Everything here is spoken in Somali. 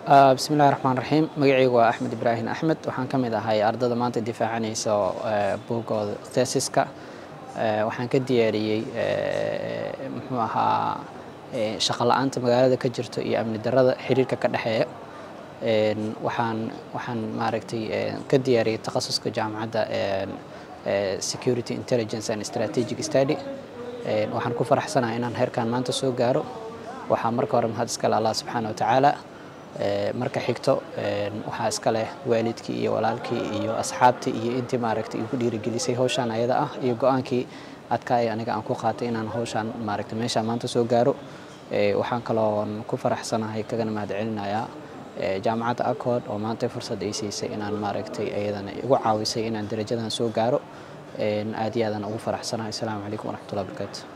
bismillahi raxmaan raxiim magacaygu waa axmed ibraahim axmed waxaan ka mid ahay ardada maanta difaacanaysa buugooda thesiska waxaan ka diyaariyey muxuu ahaa shaqo la-aanta magaalada ka jirto iyo amni darada xiriirka ka dhexeeya waxaan waxaan maaragtay ka diyaariyey takhasuska jaamacadda security intelligence and strategic study waxaan ku faraxsanahay inaan heerkan maanta soo gaaro waxaa marka hore mahad iskale allah subxaana watacaala marka xigto waxaa iska leh waalidkii iyo walaalkii iyo asxaabtii iyo intii maaragtay igu dhiirigelisay hawshaan ayada ah iyo go-aankii adkaaya aniga aan ku qaatay inaan hawshaan maaragtay meeshaan maanta soo gaaro waxaan kaloon ku faraxsanahay kagana mahad celinayaa jaamacadda accord oo maanta fursad ay siisay inaan maaragtay ayadana igu caawisay inaan darajadan soo gaaro aad iyo aadaan ugu faraxsanahay asalaamu calaykum waraxmatullahi barakaatu